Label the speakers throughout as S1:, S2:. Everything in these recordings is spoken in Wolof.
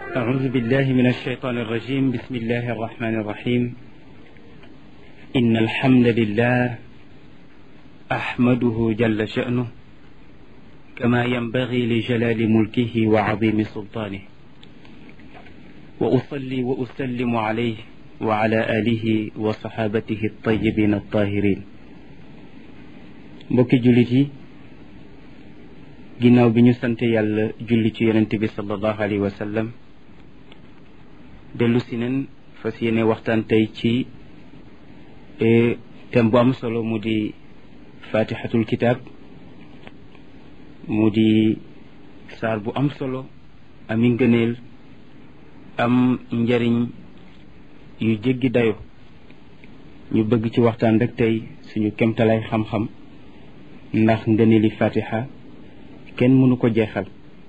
S1: أعوذ بالله من الشيطان الرجيم بسم الله الرحمن الرحيم إن الحمد لله أحمده جل شأنه كما ينبغي لجلال ملكه وعظيم سلطانه وأصلي وأسلم عليه وعلى آله وصحابته الطيبين الطاهرين mbokki jullit yi ginnaaw bi ñu sant yàlla julli ci yonent bi sallallahu alayhi wa sallam dellu si nen fas yéene waxtaan tey ci thème bu am solo mu di fatihatul kitab mu di saar bu am solo ami ngëneel am njariñ yu jéggi dayo ñu bëgg ci waxtaan rek tey suñu kemtalay xam-xam ndax ngëneeli fatiha kenn mënu ko jeexal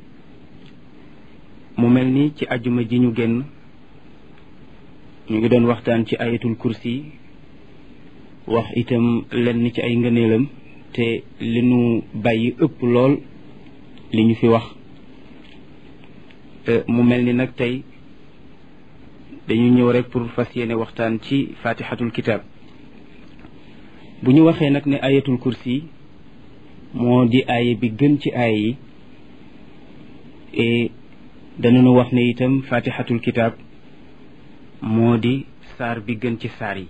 S1: mu mel ni ci ajuma ji ñu génn ñu ngi doon waxtaan ci ayatul kursi wax itam lenn ci ay ngëneelam te li nu bàyyi ëpp lool li ñu fi wax mu mel ni nag tey dañu ñëw rek pour fas yéene waxtaan ci fatihatul kitab bu ñu waxee nag ne ayatul kursi moo di aaye bi gën ci aaye yi et danañu wax ne itam fatihatul kitab moo di saar bi gën ci saar yi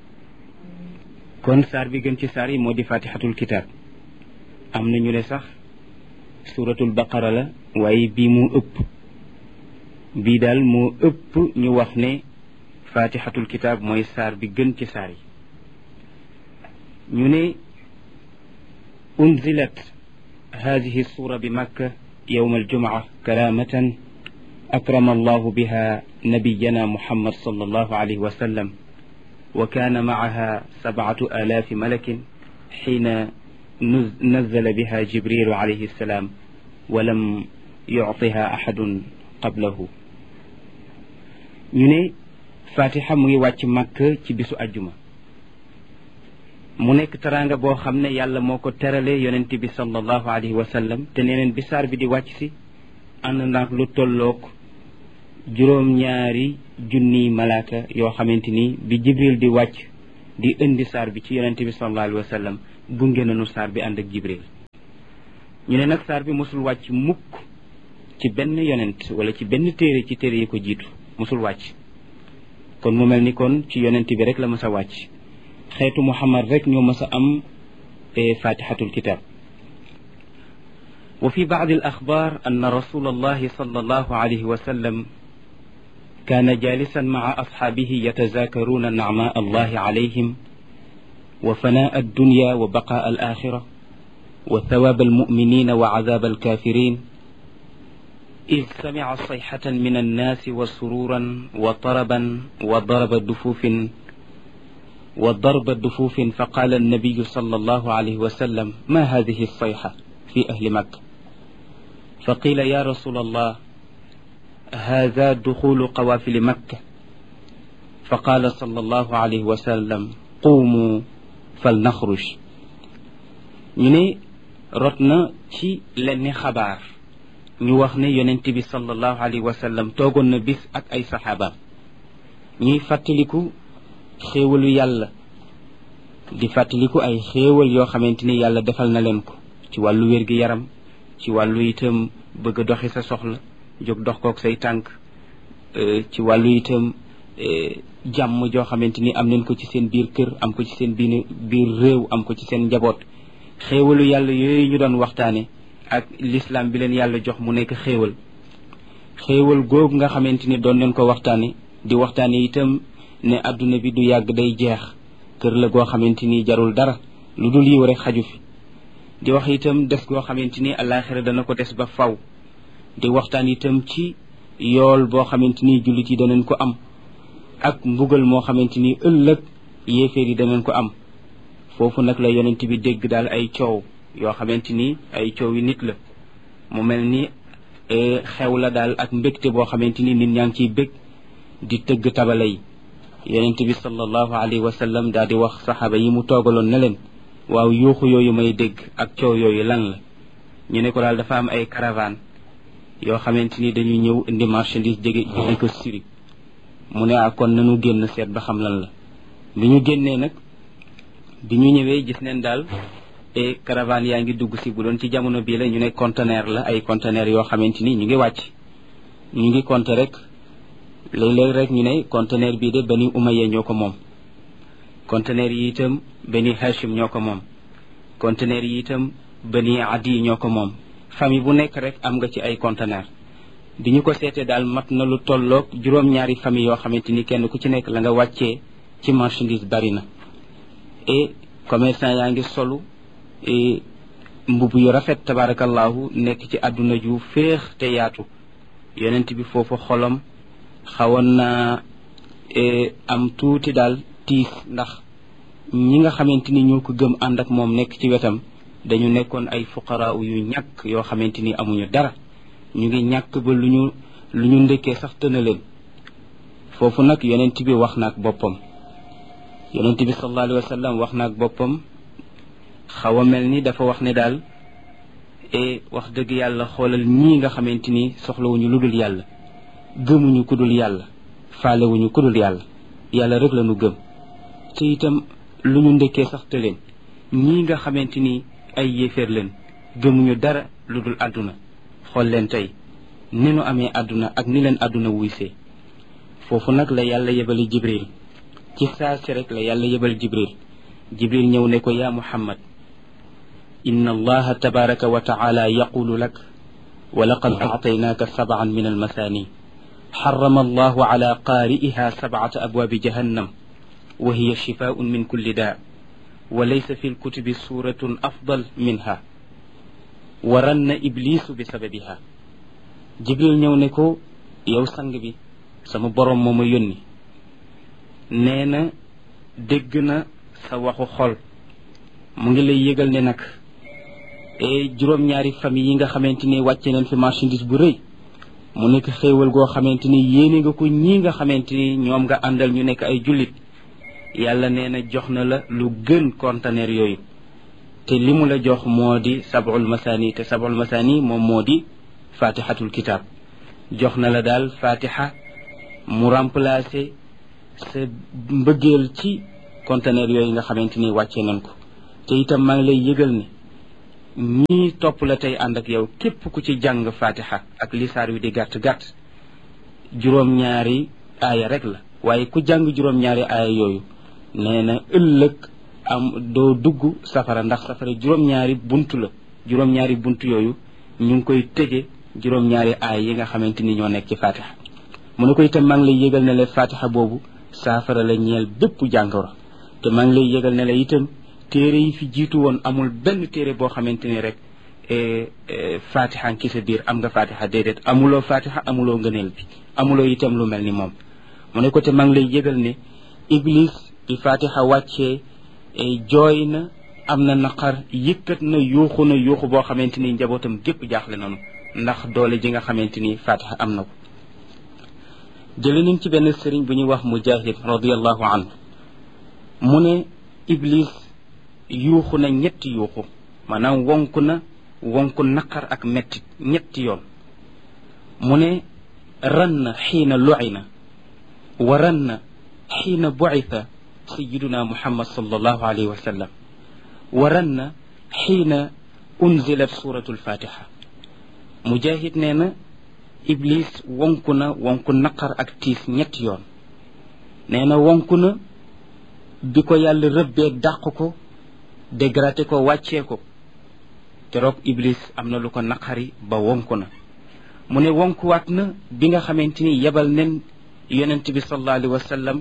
S1: kon saar bi gën ci saar yi moo di fatihatul kitab am na ñu ne sax suratul baqara la waaye bii moo ëpp bii daal moo ëpp ñu wax ne fatihatul kitab mooy saar bi gën ci saar yi ñu ne أنزلت هذه السورة بمكة يوم الجمعة كرامة أكرم الله بها نبينا محمد صلى الله عليه وسلم وكان معها سبعة آلاف ملك حين نزل بها جبريل عليه السلام ولم يعطها أحد قبله ñu فاتحة muy wàcc Makka ci bisu àjjuma mu nekk teraanga boo xam ne yàlla moo ko terale yonent bi sallallahu alayhi wa sallam te neneen bi saar bi di wàcc si ànd ndax lu tolloog juróom-ñaari junniy malaaka yoo xamante ni bi jibril di wàcc di indi saar bi ci yonent bi sallallahu alayhi wa sallam gunge nañu saar bi ànd ak jibril ñu ne nag saar bi mosul wàcc mukk ci benn yonent wala ci benn téere ci téere yi ko jiitu mosul wàcc kon mu mel ni kon ci yonent bi rek la mës a wàcc xeetu muhammad rek ñoo mës a am fatihatul kitab wa fi baad al axbar an rasul allahi sal allahu alayhi wa sallam كان جالسا مع أصحابه يتذاكرون نعماء الله عليهم وفناء الدنيا وبقاء الآخرة وثواب المؤمنين وعذاب الكافرين إذ سمع صيحة من الناس وسرورا وطربا وضرب دفوف وضرب الدفوف فقال النبي صلى الله عليه وسلم ما هذه الصيحة في أهل مكة فقيل يا رسول الله هذا دخول قوافل مكة فقال صلى الله عليه وسلم قوموا فلنخرج ñu ne rot na ci lenn xabaar ñu wax ne yonent bi sallallahu alayhi wa sallam toogoon na bis ak ay saxaabaam ñuy fàttaliku xéewalu yàlla di fàttaliku ay xéewal yoo xamante ni yàlla defal na leen ko ci wàllu wér-gi-yaram ci wàllu itam bëgg a doxi sa soxla jóg dox kook say tànk ci wàllu itam jàmm joo xamante ni am nañ ko ci seen biir kër am ko ci seen biir biir réew am ko ci seen njaboot xéewalu yàlla yooyu ñu doon waxtaane ak l'islam bi leen yàlla jox mu nekk xéewal xéewal googu nga xamante ni doon nañ ko waxtaane di waxtaane itam ne adduna bi du yàgg day jeex kër la goo xamante ni jarul dara lu dul yiw rek xaju fi di wax itam des goo xamante ni àllaaxira dana ko des ba faw di waxtaan itam ci yool boo xamante ni jullit yi danañ ko am ak mbugal moo xamante ni ëllëg yéeféer yi danañ ko am foofu nag la yonent bi dégg daal ay coow yoo xamante ni ay coow yi nit la mu mel ni xew la daal ak mbégte boo xamante ni nit ñaa ngi ciy bég di tëgg tabala yi yonent bi sallallahu alayhi wa sallam daal di wax saxaaba yi mu toogaloon ne leen waaw yuuxu yooyu may dégg ak coow yooyu lan la ñu ne ko daal dafa am ay caravane yoo xamante ni dañuy ñëw indi marchandise jege jege ko Syrie mu ne ah kon nanu génn seet ba xam lan la bi ñu génnee nag bi ñu ñëwee gis neen daal e caravane yaa ngi dugg si bu doon ci jamono bii la ñu ne conteneur la ay conteneur yoo xamante ni ñu ngi wàcc ñu ngi compter rek léeg-léeg rek ñu ne conteneur bii de bani umayya ñoo ko moom conteneur yi itam bani hashim ñoo ko moom conteneur yi itam bani adi ñoo ko moom famille bu nekk rek am nga ci ay conteneur bi ñu ko seetee daal mat na lu tolloog juróom-ñaari famille yoo xamante ni kenn ku ci nekk la nga wàccee ci marchandise bari na et commerçant yaa ngi solu et mbubb yu rafet tabarakallahu nekk ci àdduna ju féex te yaatu yonent bi foofu xolam xawoon na am tuuti daal tiis ndax ñi nga xamante ni ñoo ko gëm ànd ak moom nekk ci wetam dañu nekkoon ay fuqaraa yu ñàkk yoo xamante ni amuñu dara ñu ngi ñàkk ba lu ñu lu ñu ndëkkee sax tëna leen foofu nag yonent bi wax na ak boppam yonent bi sallallahu alayhi wa sallam wax na ak boppam xaw a mel ni dafa wax ne daal e wax dëgg yàlla xoolal ñii nga xamante ni soxlawuñu lu dul yàlla gëmuñu ku dul yàlla faalewuñu ku dul yàlla yàlla rek la ñu gëm te itam lu ñu ndëkkee sax te leen ñii nga xamante ni ay yéeféer leen gëmuñu dara lu dul àdduna xool leen tey ni nu amee àdduna ak ni leen àdduna wuysee foofu nag la yàlla yebali jibril ci saa si rek la yàlla yebal jibril jibril ñëw ne ko yaa muhammad inna allaha tabaraka wa taala yaqulu lak wa laqad actaynaaka sabcan min almasaani xarama allahu ala qaari'iha sabcata abwaabi jahannam wa hiya shifaaun min kulli daa wa laysa fi lkutubi suuratun afdal minha wa ranna iblisu bi sababiha jibril ñëw ne ko yow sang bi sama boroom moo ma yónni nee na dégg na sa waxu xol mu ngi lay yëgal ne nag e juróom-ñaari famille yi nga xamante ni wàcce nañ fi marchandise bu rëy mu nekk xéewal goo xamante ni yéene nga ko ñii nga xamante ni ñoom nga àndal ñu nekk ay jullit yàlla nee na jox na la lu gën conteneur yooyu te li mu la jox moo di sab'ul masani te sab'ul masani moom moo di fatihatul kitab jox na la daal fatiha mu remplacer sa mbëggeel ci conteneur yooyu nga xamante ni wàccee nañ ko te itam maa ngi lay yëgal ne ñii topp la tey ànd ak yow képp ku ci jàng fatiha ak lisaar wi di gàtt-gàtt juróom-ñaari aaya rek la waaye ku jàng juróom-ñaari aaya yooyu nee na ëllëg am doo dugg safara ndax safara juróom-ñaari bunt la juróom-ñaari bunt yooyu ñu ngi koy tëje juróom-ñaari aaya yi nga xamante ni ñoo nekk ci fatiha mu ne ko itam maa ngi lay yëgal ne la fatiha boobu saafara la ñeel bépp jàngoro te maa ngi lay yëgal ne la itam téere yi fi jiitu woon amul benn téere boo xamante ni rek fatiha ki sa biir am nga fatiha déedéet amuloo fatiha amuloo ngëneel bi amuloo itam lu mel ni moom mu ne ko te maa ngi lay yëgal ne iblis bi fatiha wàccee jooy na am na naqar yëkkat na yuuxu na yuuxu boo xamante ni njabootam gépp jaaxle nanu ndax doole ji nga xamante ni fatiha am na ko jële nañ ci benn sëriñ bu ñuy wax mujahid radiallahu anhu mu ne iblis yuuxu na ñetti yuuxu maanaam wonk na wonk naqar ak mettit ñetti yoon mu ne ran na xiina lu'ina wa ran na xiina bu'itha sayiduna muhammad sallallahu alayhi wa sallam wa ran na xiina unzilat suratu alfatiha mujahid nee na iblis wonku na wonku naqar ak tiis ñetti yoon nee na wonku na bi ko yàlla rëbbee dàq ko dégraté ko wàccee ko keroog iblis am na lu ko naqari ba wonku na mu ne wonkuwaat na bi nga xamante ni yebal nen yonent bi sallallahu alayhi wa sallam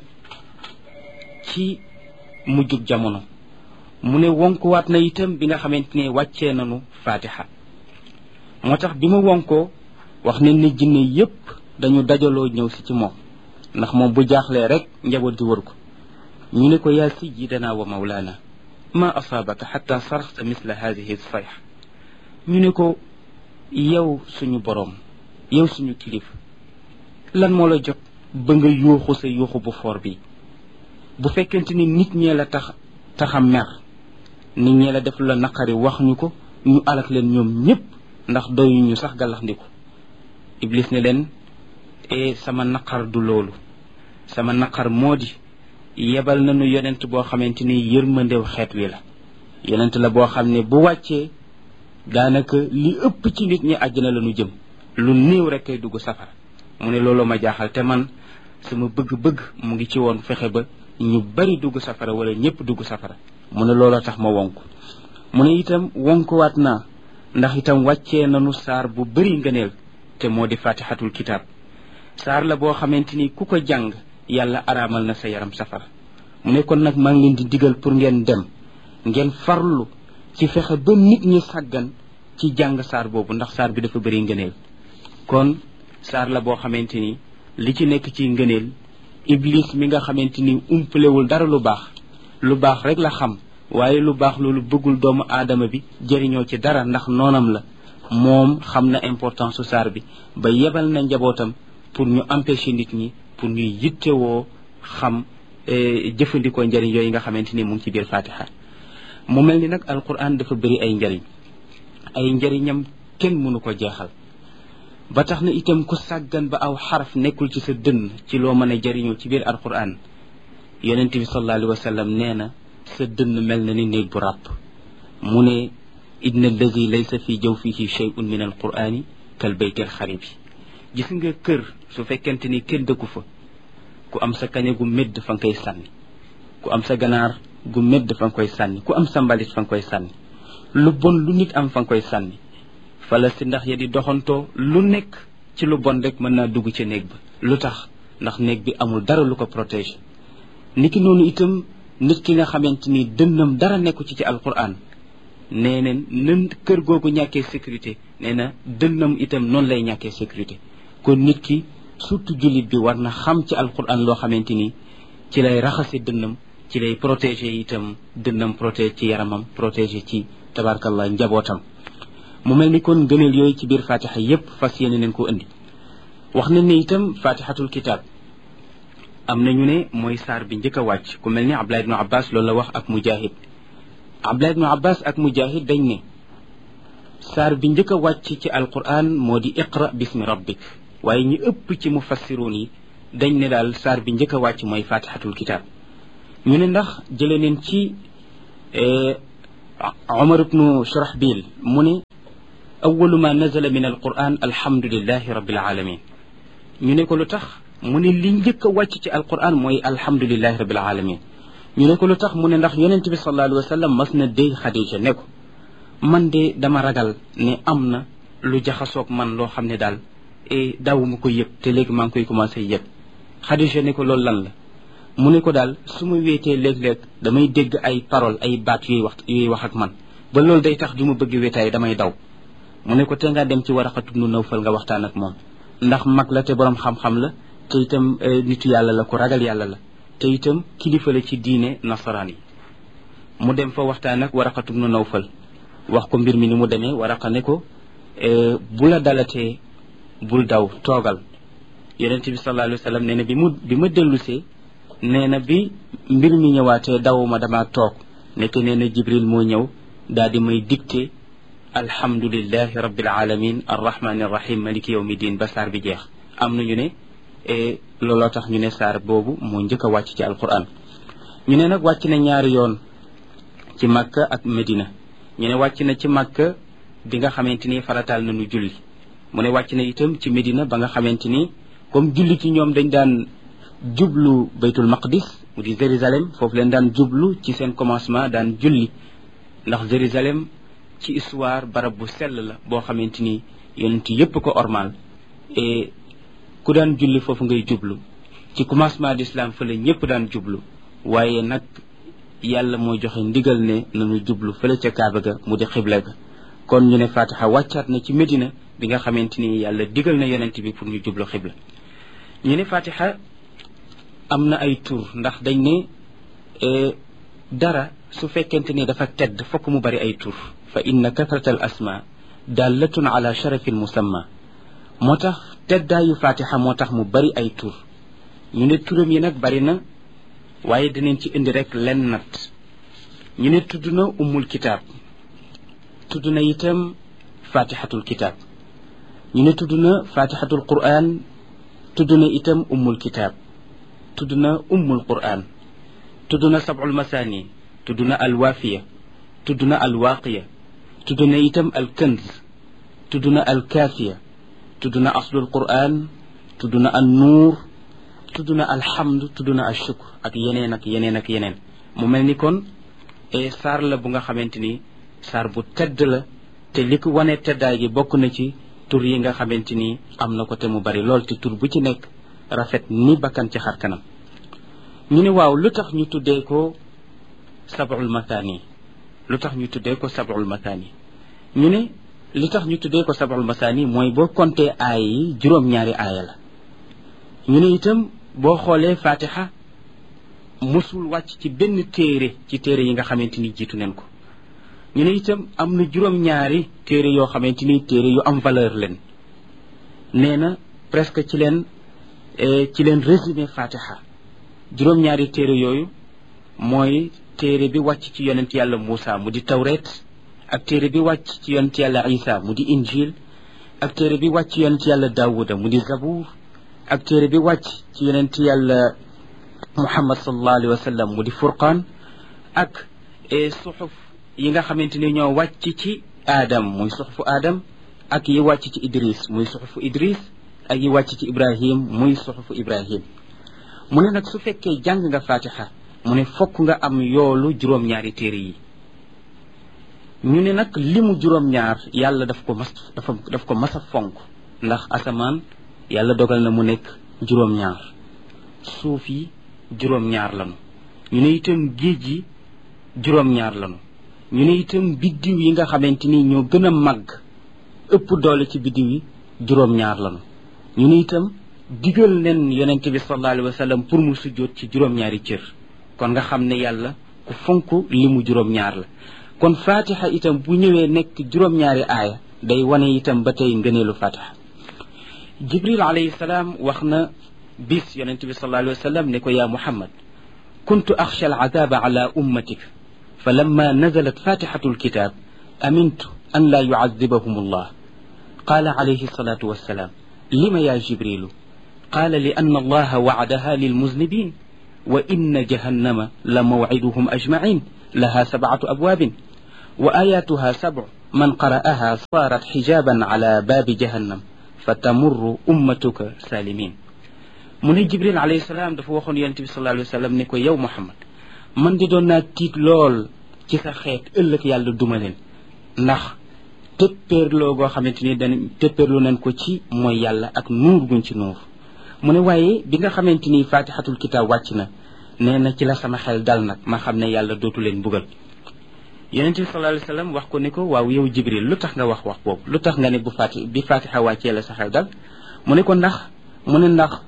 S1: ci mujjug jamono mu ne wonkuwaat na itam bi nga xamante ni wàccee nanu fatiha moo tax bi mu wonkoo wax ne ni jinne yépp dañu dajaloo ñëw si ci moom ndax moom bu jaaxlee rek njaboot gi wër ko ñu ne ko yaa sayyidana wa mawlana ma asaabaka xatta saraxta misla hadihi sayx ñu ne ko yow suñu boroom yow suñu kilifa lan moo la jot ba nga yuuxu sa yuuxu bu foor bi bu fekkente ni nit ñee la tax taxa mer nit ñee la def la naqari wax ñu ko ñu alak leen ñoom ñépp ndax doyuñu sax gàllax ndiku iblis ne leen e sama naqar du loolu sama naqar moo di yebal nañu yonent boo xamante ni yërmandew xeet wi la yonent la boo xam ne bu wàccee daanaka li ëpp ci nit ñi àjjana la ñu jëm lu néew rek kay dugg safara mu ne loolu ma jaaxal te man sama bëgg-bëgg mu ngi ci woon fexe ba ñu bari dugg safara wala ñëpp dugg safara mu ne looloo tax ma wonk mu ne itam wonkuwaat naa ndax itam wàccee nanu saar bu bari ngëneel te moo di fatihatul kitaab saar la boo xamante ni ku ko jàng yàlla araamal na sa yaram safara mu ne kon nag maa ngi leen di digal pour ngeen dem ngeen farlu ci fexe ba nit ñi sàggan ci jàng saar boobu ndax saar bi dafa bari ngëneel kon saar la boo xamante ni li ci nekk ci ngëneel iblis mi nga xamante ni umpalewul dara lu baax lu baax rek la xam waaye lu baax loolu bëggul doomu aadama bi jëriñoo ci dara ndax noonam la moom xam na importance su saar bi ba yebal na njabootam pour ñu empêcher nit ñi pour ñuy yittewoo xam jëfandikoo njëriñ yooyu nga xamante ni mu ngi ci biir fatiha mu mel ni nag alquran dafa bëri ay njëriñ ay njëriñam kenn mënu ko jeexal ba tax na itam ku sàggan ba aw xaraf nekkul ci sa dënn ci loo mën a jëriñoo ci biir alquran yonent bi sallallahu alayhi wa sallam nee na sa dënn mel na ni néeg bu ràpp mu ne inna alladi laysa fi jawfihi shay'un min alqurani kal bayti alxaribi gis nga kër su fekkente ni kenn dëkku fa ku am sa kañe gu médd fa nga koy sànni ku am sa ganaar gu médd fa nga koy sànni ku am sa mbalit fa nga koy sànni lu bon lu nit am fa nga koy sànni fala si ndax ya di doxantoo lu nekk ci lu bon rek mën naa dugg ci néeg ba lu tax ndax néeg bi amul dara lu ko protéger niki noonu itam nit ki nga xamante ni dënnam dara nekku ci ci alquran nee na nan kër googu ñàkkee sécurité nee na dënnam itam noonu lay ñàkkee sécurité kon nit ki surtout jullit bi war na xam ci alquran loo xamante ni ci lay raxase dënnam ci lay protéger itam dënnam protéger ci yaramam protéger ci tabarkallah njabootam mu mel ni kon gëneel yooyu ci biir fatiha yépp fas yéene nañ ko indi wax nañ ne itam fatihatul kitab am na ñu ne mooy saar bi njëkk a wàcc ku mel ni abdullah ibnu abbas loolu la wax ak mujahid abdullah ibnu abbas ak mujahid dañ ne saar bi njëkk a wàcc ci alquran moo di iqra bismi rabbik waaye ñi ëpp ci mufassiruun yi dañ ne daal saar bi njëkk a wàcc mooy fatihatul kitab ñu ne ndax jële neen ci omar ibnu shurahbil mu ne awalu ma nazala min alquran alhamdulilahi rabbil alamin ñu ne ko lu tax mu ne li njëkk a wàcc ci alquran mooy alhamdulilahi rabbil alamin ñu ne ko lu tax mu ne ndax yonent bi sallallahu alayhi wa sallam mas na déy xadija ne ko man de dama ragal ne am na lu jaxasoog man loo xam ne daal e daawuma ko yëg te léegi maa ngi koy commencé yëg xadija ne ko loolu lan la mu ne ko daal su ma wéetee léeg-léeg damay dégg ay parole ay baat yuy wax yuy wax ak man ba loolu day tax du ma bëgg wéetaay damay daw mu ne ko te nga dem ci Waraqatu bnu Nawfal nga waxtaan ak moom ndax mag la te borom xam-xam la te itam nitu yàlla la ku ragal yàlla la te itam kilifa la ci diine nasaraan yi mu dem fa waxtaan ak Waraqatu bnu Nawfal wax ko mbir mi ni mu demee Waraqa ne ko bu la dalatee bul daw toogal yonent bi sallallahu alayhi wa sallam nee na bi mu bi ma dellusee nee na bi mbir mi ñëwaatee dawuma dama toog nekk nee na Jibril moo ñëw daal di may dicté alhamdulillahi rabbil alamin arrahmani arrahim maliki yawmi din ba saar bi jeex am na ñu ne looloo tax ñu ne saar boobu moo njëkk a wàcc ci alquran ñu ne nag wàcc na ñaari yoon ci Makka ak Medina ñu ne wàcc na ci Makka bi nga xamante ni farataal nañu julli mu ne wàcc na itam ci Medina ba nga xamante ni comme julli ci ñoom dañ daan jublu baytul maqdis mu di Jérusalem foofu leen daan jublu ci seen commencement daan julli ndax Jérusalem ci histoire barab bu sell la boo xamante ni yonent yépp ko ormal et ku daan julli foofu ngay jublu ci commencement d'islam fële ñëpp daan jublu waaye nag yàlla moo joxe ndigal ne nañu jublu fële ca Kaaba ga mu di xibla ga kon ñu ne Fatiha wàccaat na ci Medina bi nga xamante ni yàlla digal na yonent bi pour ñu jublu xibla ñu ne Fatiha am na ay tur ndax dañ ne dara su fekkente ni dafa tedd fokk mu bari ay tur fa inna kathrata al asma dallatun ala sharafi al musamma moo tax teddaayu fatiha moo tax mu bari ay tur ñu ne turam yi nag bari na waaye dinañ ci indi rek len nat ñu ne tudd na ummul kitaab tudd na itam fatihatul kitaab ñu ne tudd na fatihatul quran tudd na itam ummul kitaab tudd na ummul quran tudd na sab'ul masani tudd na alwaafiya tudd na alwaaqiya tudd na itam alkanz tudd na alkaafiya tudd na aslul quran tudd na an nuur tudd na alhamd tudd na ashukr ak yeneen ak yeneen ak yeneen mu mel ni kon saar la bu nga xamante ni saar bu tedd la te li ko wane teddaay gi bokk na ci tur yi nga xamante ni am na ko te mu bari lool te tur bu ci nekk rafet ni bakkan ci xar kanam ñu ne waaw lu tax ñu tuddee ko sab'ul mathani lu tax ñu tuddee ko sab'ul mathani ñu ne li tax ñu tuddee ko sab'ul mathani mooy boo compté aay yi juróom-ñaari aaya la ñu ne itam boo xoolee fatiha musul wàcc ci benn téere ci téere yi nga xamante ni jiitu neen ko ñu ne itam am na juróom-ñaari téere yoo xamante ni téere yu am valeur leen nee na presque ci leen ci leen résumé fatiha juróom-ñaari téere yooyu mooy téere bi wàcc ci yonent yàlla Muusa mu di tawret ak téere bi wàcc ci yonent yàlla Isa mu di injil ak téere bi wàcc ci yonent yàlla Daawuda mu di zabuur ak téere bi wàcc ci yonent yàlla Muhammad sallallahu alayhi wa sallam mu di furqaan ak suxuf yi nga xamante ni ñoo wàcc ci Adam muy suxufu Adam ak yi wàcc ci Idris muy suxufu Idris ak yi wàcc ci Ibrahim muy suxufu Ibrahim mu ne nag su fekkee jàng nga fatiha mu ne fokk nga am yoolu juróom-ñaari téere yi ñu ne nag limu juróom-ñaar yàlla daf ko mas dafa daf ko mas a fonk ndax asamaan yàlla dogal na mu nekk juróom-ñaar suuf yi juróom-ñaar lanu ñu ne itam géej yi juróom-ñaar lanu ñu ne itam biddiw yi nga xamante ni ñoo gën a màgg ëpp doole ci biddiw yi juróom-ñaar lanu ñu ne itam digal nen yonente bi sallallahu alayhi wa sallam pour mu sujjóot ci juróom-ñaari cër kon nga xam ne yàlla ku fonk li mu juróom-ñaar la kon fatiha itam bu ñëwee nekk juróom-ñaari aaya day wane itam ba tey ngëneelu fatiha jibril alayhi salaam wax na bis yonente bi sallallahu alayhi wa sallam ne ko yaa muhammad kuntu axsha alcadaaba ala ummatik fa lamma nazalat fatixatu alkitab amintu an laa yucadibahum allah qaala alayhi salatu wassalaam lima ya jibrilu قال لأن الله وعدها للمذنبين وإن جهنم لموعدهم أجمعين لها سبعة أبواب وآياتها سبع من قرأها صارت حجابا على باب جهنم فتمر أمتك سالمين من جبريل عليه السلام dafa waxoon yonent bi sallallahu alayhi wa sallam ne ko yow Muhammad man di doon naa tiit lool ci sa xeet ëllëg yàlla duma leen ndax tëppéerloo goo xamante ni dañ tëppéerloo nañ ko ci mooy yàlla ak nuur guñ ci nuur mu ne waaye bi nga xamante ni fatihatul kitab wàcc na nee na ci la sama xel dal nag ma xam ne yàlla dootu leen bugal yonente bi sallallahu alayhi wasallam wax ko ne ko waaw yow jibril lu tax nga wax wax boobu lu tax nga ne bu fati bi fatiha wàccee la sa xel dal mu ne ko ndax mu ne ndax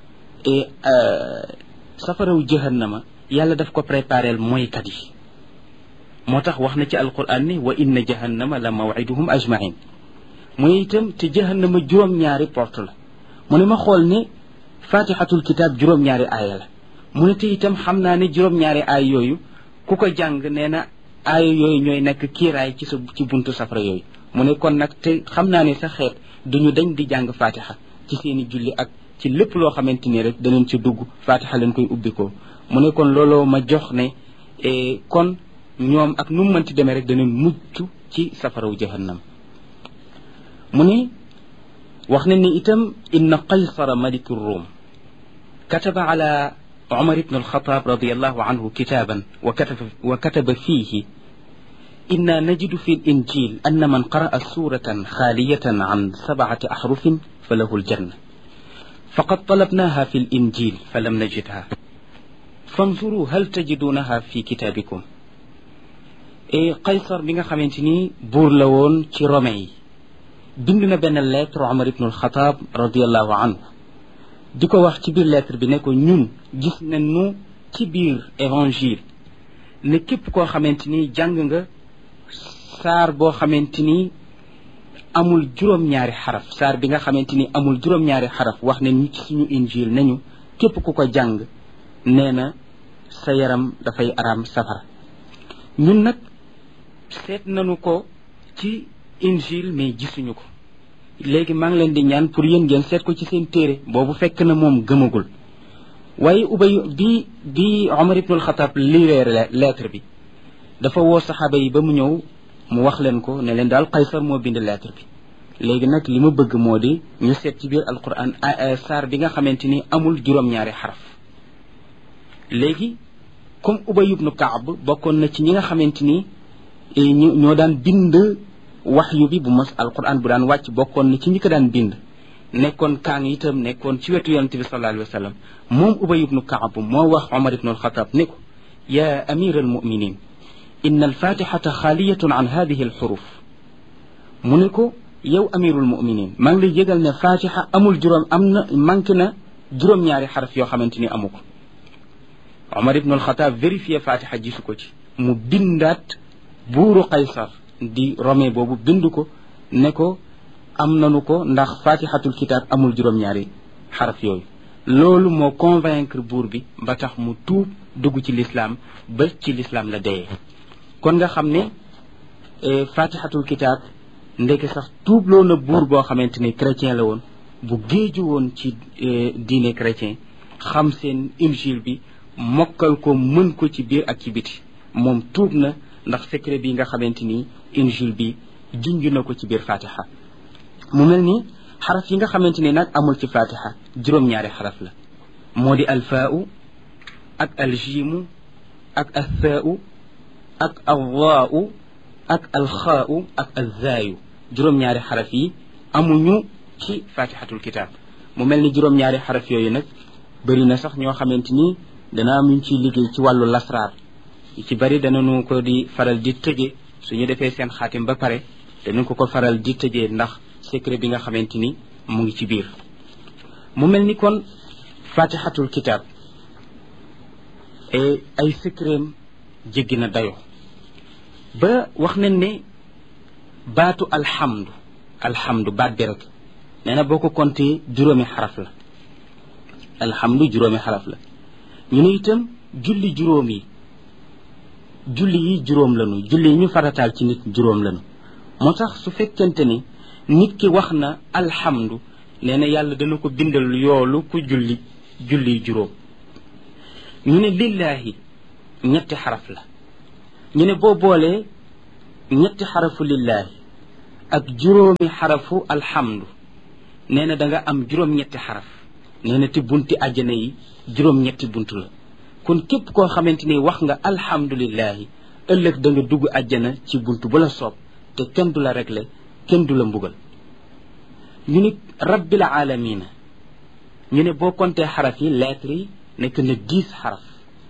S1: safaraw jahannama yàlla daf ko préparel mooykat yi moo tax wax na ci alquran ne wa inna jahannama la mawiduhum ajmain mu ne itam te jahannama juróom-ñaari porte la mu ne ma xool ne fatihatul kitab juróom-ñaari aaya la mu ne te itam xam naa ne juróom-ñaari aay yooyu ku ko jàng nee na aaya yooyu ñooy nekk kiiraay ci sa ci buntu safara yooyu mu ne kon nag te xam naa ne sa xeet duñu dañ di jàng fatiha ci seeni julli ak ci lépp loo xamante ni rek danañ ci dugg fatiha leen koy ubbikoo mu ne kon looloo ma jox ne kon ñoom ak nu mu mënti demee rek danañ mucc ci safaraw jahannam mu ne wax na ni itam inna qaysara maliku rum kataba ala عمر بن الخطاب رضي الله عنه كتابا وكتب, وكتب فيه إنا نجد في الإنجيل أن من قرأ سورة خالية عن سبعة أحرف فله الجنة فقد طلبناها في الإنجيل فلم نجدها فانظروا هل تجدونها في كتابكم إيه قيصر بن خمنتني بورلون تي رومي بندنا بين الليتر عمر بن الخطاب رضي الله عنه di ko wax ci biir lettre bi ne ko ñun gis nañu ci biir évangile ne képp koo xamante ni jàng nga saar boo xamante ni amul juróom-ñaari xaraf saar bi nga xamante ni amul juróom-ñaari xaraf wax ne ñu ci suñu injil nañu képp ku ko jàng nee na sa yaram dafay araam safara ñun nag seet nañu ko ci injil mais gisuñu ko léegi maa ngi leen di ñaan pour yéen ngeen seet ko ci seen téere boobu fekk na moom gëmagul waaye ubay bi bi omar ibnul xataab lireer lettre bi dafa woo saxaaba yi ba mu ñëw mu wax leen ko ne leen daal Qaysar moo bind lettre bi léegi nag li ma bëgg moo di ñu seet ci biir alquran saar bi nga xamante ni amul juróom-ñaari xaraf léegi comme ubay ibnu kaab bokkoon na ci ñi nga xamante ni ñu ñoo daan bind waxyu bi bu mos alquran bu daan wàcc bokkoon na ci ñi ko daan bind nekkoon kaan itam nekkoon ci wetu yonente bi sallallahu alayhi wa sallam moom ubay ibnu kaab moo wax omar ibnu alxataab ne ko ya amira almuminin inna alfatixata xaaliyatun an hadihi alxuruf mu ne ko yow amirul muminin maa ngi lay yëgal ne fatixa amul juróom am na manqué na juróom-ñaari xaraf yoo xamante ni amu ko omar ibnu alxataab vérifié fatixa gisu ko ci mu bindaat buuru qaysar di rome boobu bind ko ne ko am nanu ko ndax fatixatul kitaab amul juróom-ñaari xaraf yooyu loolu moo convaincre buur bi ba tax mu tuub dugg ci lislaam ba ci lislaam la deyee kon nga xam ne fatixatul kitaab ndeke sax tuubloo na buur boo xamante ni chrétien la woon bu géeju woon ci diine chrétien xam seen injil bi mokkal ko mën ko ci biir ak ci biti moom tuub na ndax secret bi nga xamante ni injil bi junj na ko ci biir fatiha mu mel ni xaraf yi nga xamante ni nag amul ci fatiha juróom-ñaari xaraf la moo di alfaau ak aljiimu ak althaau ak alwaau ak alxaau ak alzaayu juróom-ñaari xaraf yi amuñu ci fatihatul kitab mu mel ni juróom-ñaari xaraf yooyu nag bëri na sax ñoo xamante ni dana am ñu ciy liggéey ci wàllu lasraar ci bari danañu ko di faral di tëje suñu defee seen xaatim ba pare danañ ko ko faral di tëjee ndax secret bi nga xamante ni mu ngi ci biir mu mel ni kon fatihatul kitab et ay secretam jéggi na dayo ba wax nañ ne baatu alhamdu alhamdu baat bi rek nee na boo ko compté juróomi xaraf la alhamdu juróomi xaraf la ñu ne itam julli juróom yi julli yi juróom lanu julli yi ñu farataal ci nit juróom lanu moo tax su fekkente ni nit ki wax na alhamdu nee na yàlla dana ko bindal yoolu ku julli julli juróom ñu ne lillaahi ñetti xaraf la ñu ne boo boolee ñetti xarafu lillaahi ak juróomi xarafu alhamdu nee na da nga am juróom-ñetti xaraf nee na te bunti àjjana yi juróom-ñetti bunt la kon képp koo xamante ni wax nga alhamdulillahi ëllëg da nga dugg àjjana ci bunt bu la soob te kenn du la réglé kenn du la mbugal ñu ne rabbil alamina ñu ne boo compté xaraf yi lettres yi nekk na dix xaraf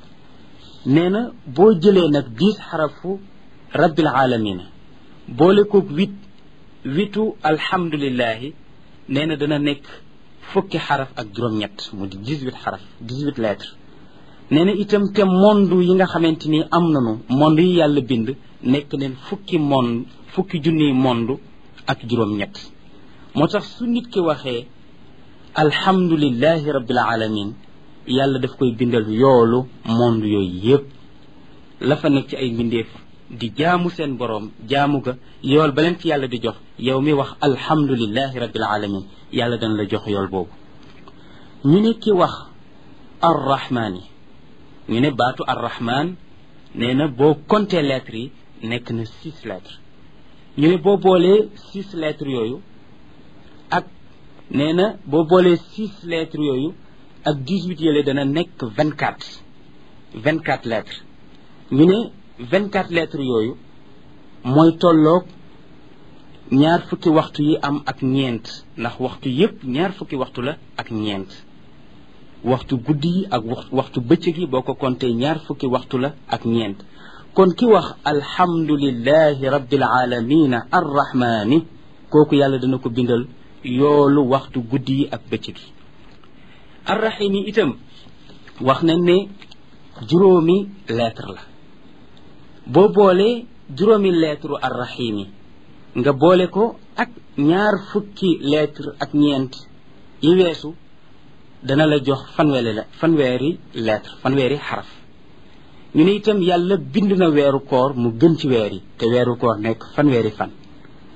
S1: nee na boo jëlee nag dix xarafu rabbil alamina boole koog huit huitu alhamdulillahi nee na dana nekk fukki xaraf ak juróom-ñett mu di dix-huit xaraf dix-huit lettres nee na itam te monde yi nga xamante ni am nanu monde yi yàlla bind nekk neen fukki monde fukki junniy monde ak juróom-ñett moo tax su nit ki waxee alhamdulillahi rabbil alamin yàlla daf koy bindal yoolu monde yooyu yépp la fa nekk ci ay mbindeef di jaamu seen boroom jaamu ga yool ba leen ci yàlla di jox yow mi wax alhamdulillahi rabbil alamin yàlla dana la jox yool boobu ñu ne ki wax arrahmaani ñu ne baatu arrahman nee na boo compté lettres yi nekk na six lettres ñu ne boo boolee six lettres yooyu ak nee na boo boolee six lettres yooyu ak dix-huit yële dana nekk vingt quatre vingt quatre lettres ñu ne vingt quatre lettres yooyu mooy tolloog ñaar fukki waxtu yi am ak ñeent ndax waxtu yépp ñaar fukki waxtu la ak ñeent waxtu guddi yi ak waxtu bëccëg yi boo ko compté ñaar fukki waxtu la ak ñeent kon ki wax alhamdulillahi rabbil alamina arrahmani kooku yàlla dana ko bindal yoolu waxtu guddi yi ak bëccëg yi arrahim yi itam wax nañ ne juróomi lettre la boo boolee juróomi lettre arrahim yi nga boole ko ak ñaar fukki lettre ak ñeent yi weesu dana la jox fanweeri la fanweeri lettre fanweeri xaraf ñu ne itam yàlla bind na weeru koor mu gën ci weer yi te weeru koor nekk fanweeri fan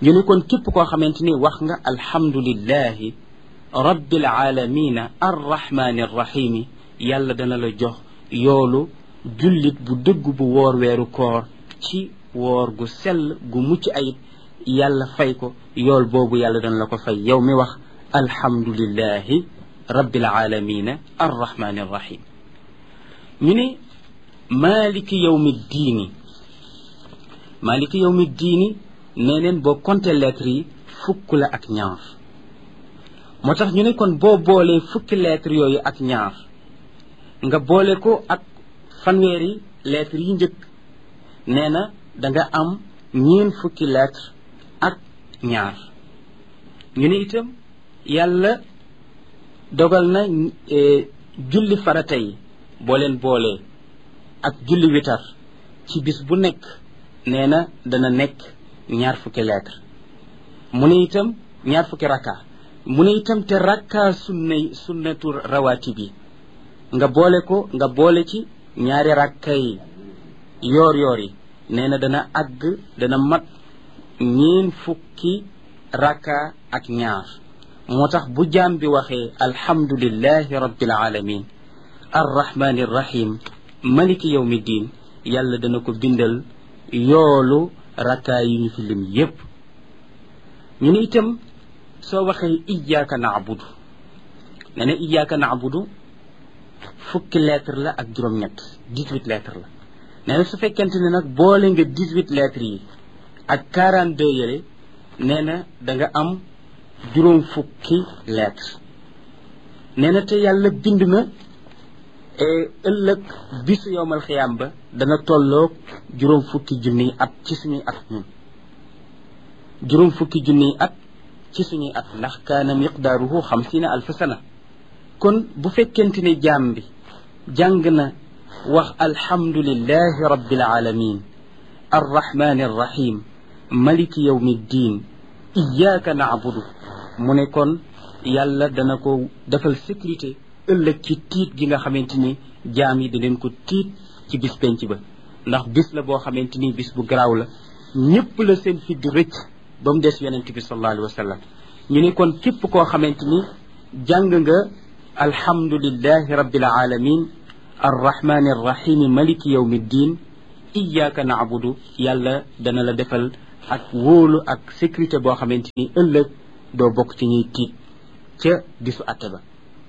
S1: ñu ne kon képp koo xamante ni wax nga alhamdulillahi rabbil alamina arrahmani arrahimi yàlla dana la jox yoolu jullit bu dëgg bu woor weeru koor ci woor gu sell gu mucc ayib yàlla fay ko yool boobu yàlla dana la ko fay yow mi wax alhamdulillahi rabbil alamina arrahmani arrahim ñu ne maliki yawmi diini maliki yawmi diini nee neen boo compté lettres yi fukk la ak ñaar moo tax ñu ne kon boo boolee fukki lettres yooyu ak ñaar nga boole ko ak fanweeri lettres yi njëkk nee na da nga am ñeen fukki lettres ak ñaar ñu ne itam yàlla dogal na julli farata yi boo leen boolee ak julli witar ci bis bu nekk nee na dana nekk ñaar fukki lettre mu ne itam ñaar fukki rakka mu ne itam te rakka sunnay sunnatu rawaati bi nga boole ko nga boole ci ñaari rakka yi yoor yoor yi nee na dana àgg dana mat ñeen fukki rakka ak ñaar moo tax bu jaam bi waxee alhamdulillahi rabbil alamin arrahmani irrahim maliki yawmi diin yàlla dana ko bindal yoolu rakkaa yi ñu fi lim yépp ñu ne itam soo waxee iyyaka na'budu ne ne iyyaka na'budu fukki lettre la ak juróom-ñett dix-huit lettre la nee na su fekkente ne nag boole nga dix-huit lettres yi ak quarante-deux yële nee na da nga am juróom fukki lettre nee na te yàlla bind na ëllëg bisu yowmal xiyaam ba dana tolloog juróom fukki junniy at ci suñuy at ñun juróom fukki junniy at ci suñuy at ndax kaana miqdaaruhu xamsiina alfa sana kon bu fekkente ne jaam bi jàng na wax alhamdulillahi rabbil alamin arrahmani arrahim maliki yawmi ddin iyyaka na'budu mu ne kon yàlla dana ko defal sécurité ëllëg ci tiit gi nga xamante ni jaam yi dinañ ko tiit ci bis penc ba ndax bis la boo xamante ni bis bu garaaw la ñëpp la seen fi di rëcc ba mu des yonent bi sallallahu alayhi wa sallam ñu ne kon képp koo xamante ni jàng nga alhamdulillahi rabbil alamin arrahmani arrahimi maliki yawmi ddin iyyaka na'budu yàlla dana la defal ak wóolu ak sécurité boo xamante ni ëllëg doo bokk ci ñuy tiit ca bisu atte ba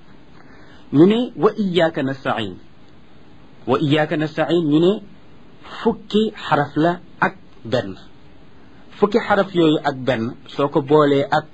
S1: ñu ne wa iyyaka nasta'in wa iyyaka nasta'in ñu ne fukki xaraf la ak benn fukki xaraf yooyu ak benn soo ko boolee ak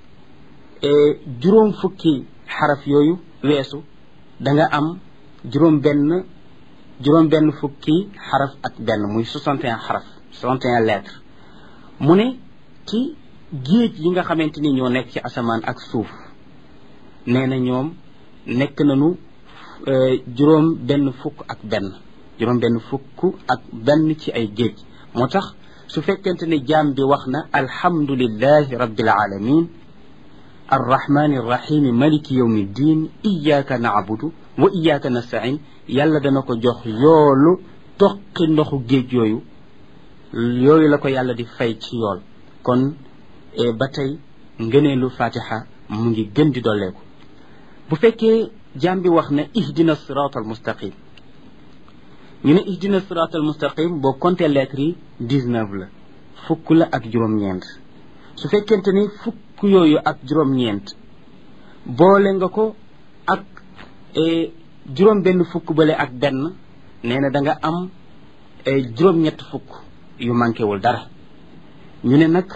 S1: juróom fukki xaraf yooyu weesu da nga am juróom benn juróom benn fukki xaraf ak benn muy 61 xaraf 61 lettres mu ne ci géej yi nga xamante ni ñoo nekk ci asamaan ak suuf nee na ñoom nekk nañu juróom benn fukk ak benn juróom benn fukk ak benn ci ay géej moo tax su fekkente ne jaam bi wax na alhamdulillahi rabbil alamin arrahmani arrahimi maliki yawmi ddin iyyaka na'budu wa iyyaka nasta'in yàlla dana ko jox yoolu toqi ndoxu géej yooyu yooyu la ko yàlla di fay ci yool kon ba tey ngëneelu fatiha mu ngi gën di dolleeku bu fekkee jaam bi wax ne ihdina sirat al mustaqim ñu ne ihdina sirat al mustaqim boo compté lettres yi dix-neuf la fukk la ak juróom-ñeent su fekkente ni fukk yooyu ak juróom-ñeent boole nga ko ak juróom benn fukk bale ak benn nee na da nga am juróom-ñett fukk yu manqué wul dara ñu ne nag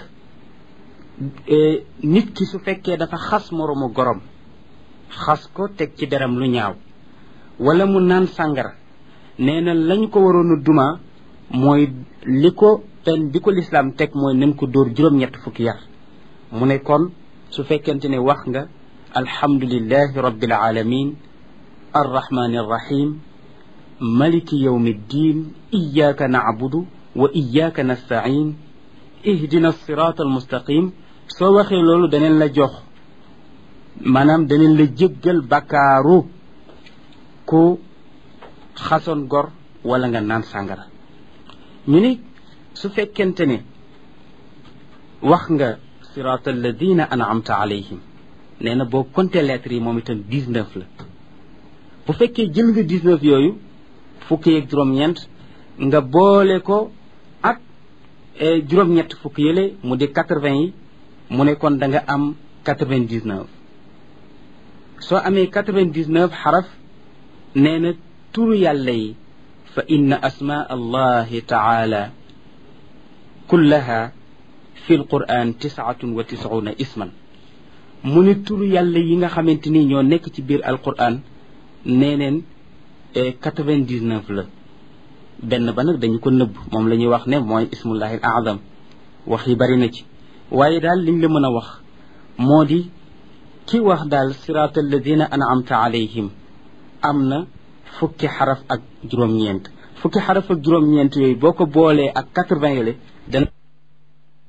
S1: nit ki su fekkee dafa xas moroomu gorom xas ko teg ci deram lu ñaaw wala mu naan sàngara nee na lañ ko waroon a duma mooy li ko pen bi ko lislaam teg mooy nañ ko dóor juróom-ñett fukki yar mu ne kon su fekkente ne wax nga alhamdulillahi rabbil alamin arrahmani arrahim maliki yawmi ddin iyyaka na'budu wa iyyaka nasta'in ihdina sirata almustaqim soo waxee loolu daneen la jox maanaam daneen la jéggal bakkaaru ku xasoon gor wala nga naan sàngara ñu ni su fekkente ne wax nga sirata alladina an'amta alayhim nee na boo compté lettres yi moom itam dix-neuf la bu fekkee jël nga dix-neuf yooyu fukki ak juróom-ñeent nga boole ko ak juróom-ñett fukki yële mu di quatre-vingts yi mu ne kon da nga am quatre-vingt-dix-neuf soo amee quatre-vingt-dix-neuf xaraf nee na turu yàlla yi fa inna asmaa allahi taala kullaha fi lquran tisaatun wa tisuuna isman mu ne turu yàlla yi nga xamante ni ñoo nekk ci biir alquran nee neen quatre-vingt-dix-neuf la benn ba nag dañu ko nëbb moom la ñuy wax ne mooy ismullahi al azam wax yi bari na ci waaye daal liñ la mën a wax moo di ki wax daal siraat alladina an'amta alayhim am na fukki xaraf ak juróom-ñeent fukki xaraf ak juróom-ñeent yooyu boo ko boolee ak quatre-vingts yële dana